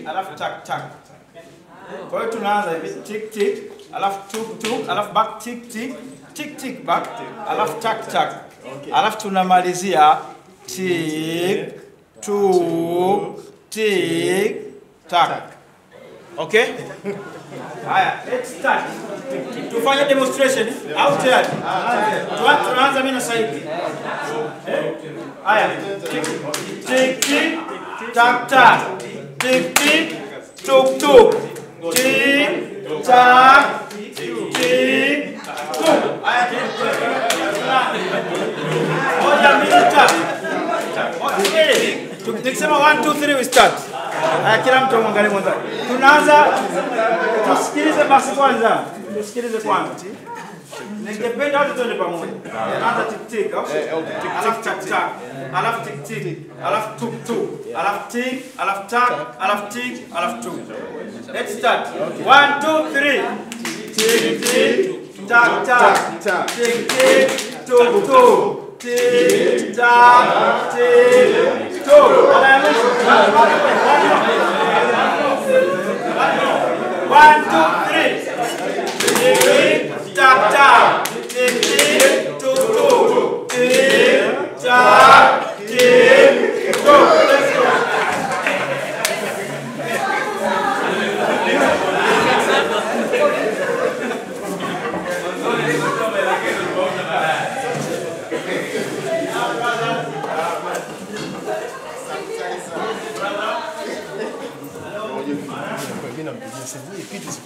alafu tak tak. Kwa hiyo tunaanza hivi tick tick, alafu tuk tuk, alafu back tick tick, tick tick back, alafu tak tak. Alafu tunamalizia tick tuk tick tak. Okay? Haya, let's start. Tufanye demonstration au tayari? Tuan- Tunaanza mimi na Saidi. Eh? Haya. Tick tick tick tak tak. Tick tick tuk tuk. Tick tak tick tuk. Haya. Moja mbili tatu. Okay. Tukisema 1 2 3 we start. Haya, kila mtu amwangalie mwenzake. Tunaanza tusikilize basi kwanza. Tusikilize kwanza. Ningependa wote tuende pamoja. Tunaanza tik tik au? Alafu tak tak. Alafu tik tik. Alafu tuk tuk. Alafu tik, alafu tak, alafu tik, alafu tuk. Let's start. 1 2 3. Tik tik tak tak. Tik tik tuk tuk. Tik tak tik tuk. One, two, three. Tick, tick, tack, tack. Tick, tick, tuk, tuk. Tick, tack, tick, tuk. Let's go. Mimi nampigia simu hii kitu